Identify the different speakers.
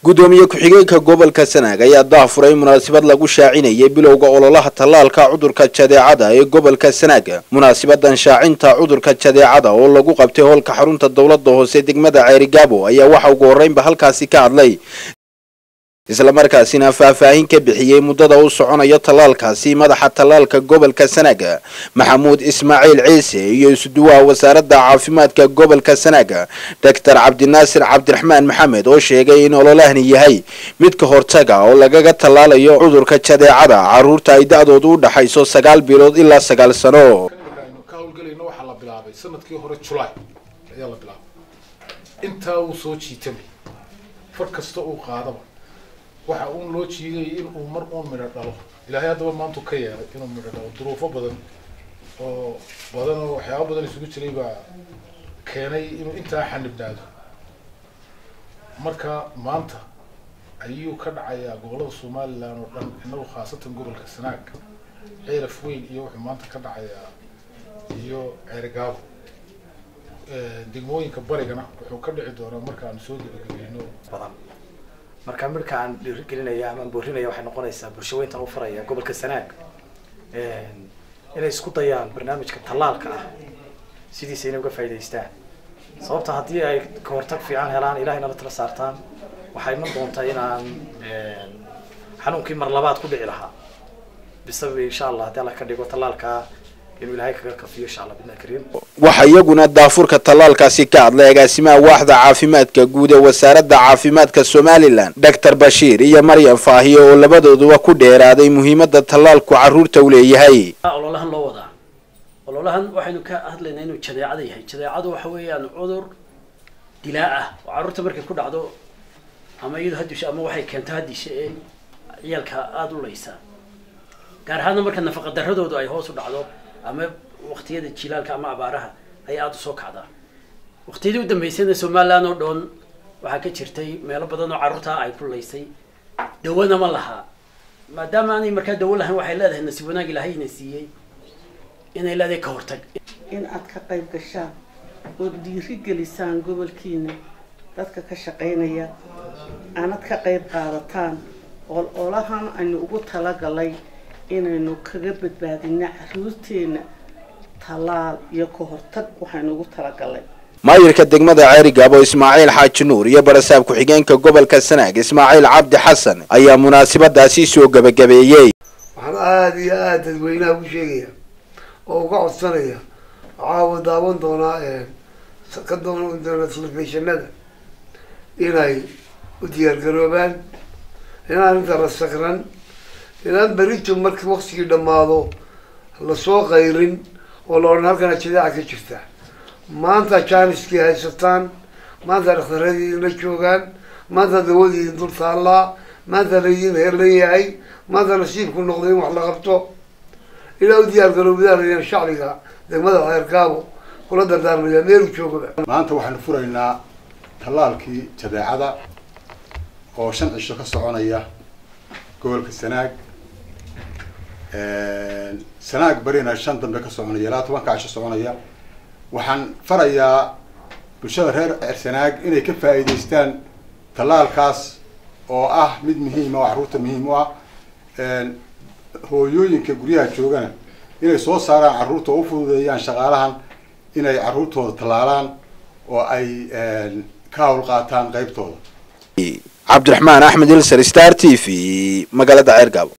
Speaker 1: gudoomiye ku-xigeenka gobolka sanaag ayaa daafuray munaasabad lagu shaacinayay bilowga ololaha tallaalka cudurka jadeecada ee gobolka sanaag munaasabadan shaacinta cudurka jadeecada oo lagu qabtay howlka xarunta dowlada hoose degmada ceerigaabo ayaa waxa ugu horreynba halkaasi ka hadlay islamarkaasina faahfaahin ka bixiyey muddada u soconayo tallaalkaasi madaxa tallaalka gobolka sanaag maxamuud ismaaciil ciise iyo isuduwaha wasaaradda caafimaadka gobolka sanaag doctor cabdinaasir cabdiraxmaan maxamed oo sheegay in ololahani yahay mid ka hortaga oo lagaga tallaalayo cudurka jadeecada caruurta ay da-doodu u dhaxayso sagaal bilood ilaa sagaal sano
Speaker 2: aynu ka hawlgelayno waxaa la bilaabay sanadkii hore julaay ayaa la bilaabay intaa uu soo jiitamay far kasta uu qaadaba waxa uun loo jiidayay in uu mar uun midho dhalo ilaahay haddaba maantu ka yeelay inuu midho dhalo duruufo badan oo badan oo waxyaaba badan isugu jiray baa keenay inuu intaa xanibnaado marka maanta ayuu ka dhacayaa gobollada somalilan oo dhan inagu khaasatan gobolka sanaag ceelaf weyn iyo wuxuu maanta ka dhacayaa iyo ceerigaabo degmooyinka barigana wuxuu ka dhici doonaa markaanu soo gebagabeyno
Speaker 3: badan marka midhka aan dhiirigelinaya ama boorinaya waxay noqonaysaa bulsho weyntan u faraya gobolka sanaag inay isku dayaan barnaamijka tallaalka ah sidiisa inay uga faa'idaystaan sababta haddii ay kahortag fiican helaan ilahayna la tala saartaan waxay iman doontaa inaan xanuunkii mar labaad ku dhici lahaa bisabab insha allah haddii alla ka dhigo tallaalkaa inuu ilahay kaga kafiyo insha allah bidna kariim
Speaker 1: waxaa iyaguna daafurka tallaalkaasi ka hadlay agaasimaha waaxda caafimaadka guud ee wasaaradda caafimaadka somalilan doctor bashiir iyo maryam faahiye oo labadooduba ku dheeraaday muhiimada tallaalku carruurta u leeyahay
Speaker 4: ololahan loo wadaa ololahan waxaynu ka hadlaynaa inuu jadeecada yahay jadeecadu waxa weeyaan cudur dilaa ah oo carruurta markay ku dhacdo ama iyadu hadisho ama waxay keento hadisha ee ciyaalka aada u leysaa gaar ahaana marka nafaqa daradoodu ay hoos u dhacdo ama waqtiyada jilaalka ama abaaraha ay aada usoo kacdaa waqtiyadii u dambeysayna somaliland oo dhan waxaa ka jirtay meelo badan oo carruurtaa ay ku laysay dawana ma lahaa maadaama aanay markaa dawo lahayn waxay leedahay nasiib wanaag ilaahay ina siiyey inay leedahay ka hortag
Speaker 5: in aad ka qayb gashaan ood dhiiri gelisaan gobolkiina dadka ka shaqaynaya aanad ka qayb qaadataan oo olahan aynu ugu talagalay inaynu kaga badbaadina caruurteena tallaal iyo ka hortag waxaynu ugu talagalay
Speaker 1: maayirka degmada ceerigaabo ismaaciil xaaji nuur iyo barasaab ku-xigeenka gobolka sanaag ismaaciil cabdi xasan ayaa munaasabadaasi soo gebagabeeyey
Speaker 6: waxaan aada iyo aada dadweynaha u sheegaya oo uga codsanaya waxaa daawan doonaa ka doonan doona telefishinada inay u diyaargaroobaan inaan inta la sakran inaan berito markii waktigii dhammaado lasoo qayrin oo la odhan halkana jadeeca ka jirta maanta jaaniskii haysataan maanta dhakhtaradii idinla joogaan maanta dawadii idin dul taallaa maanta laydin heerlan yahay maanta nasiibku noqday in wax la qabto ilaa u diyaar garoobidaan shacbiga degmada ceergaabo kula dardaarmaya meelu joogaba
Speaker 7: maanta waxaanu furaynaa tallaalkii jadeecada oo shan cisho ka soconaya gobolka sanaag sanaag barina shan dambe ka soconaya ilaa tobanka cisho soconaya waxaan farayaa bulshada reer cersanaag inay ka faa'iidaystaan tallaalkaas oo ah mid muhiima oo carruurta muhiim u ah hooyooyinka guryaha joogana inay soo saaraan carruurta oo u fududeeyaan shaqaalahan inay carruurtooda tallaalaan oo ay ka hawl qaataan qaybtooda
Speaker 1: cabdiraxmaan axmed ilser star t v magaalada ceergaabo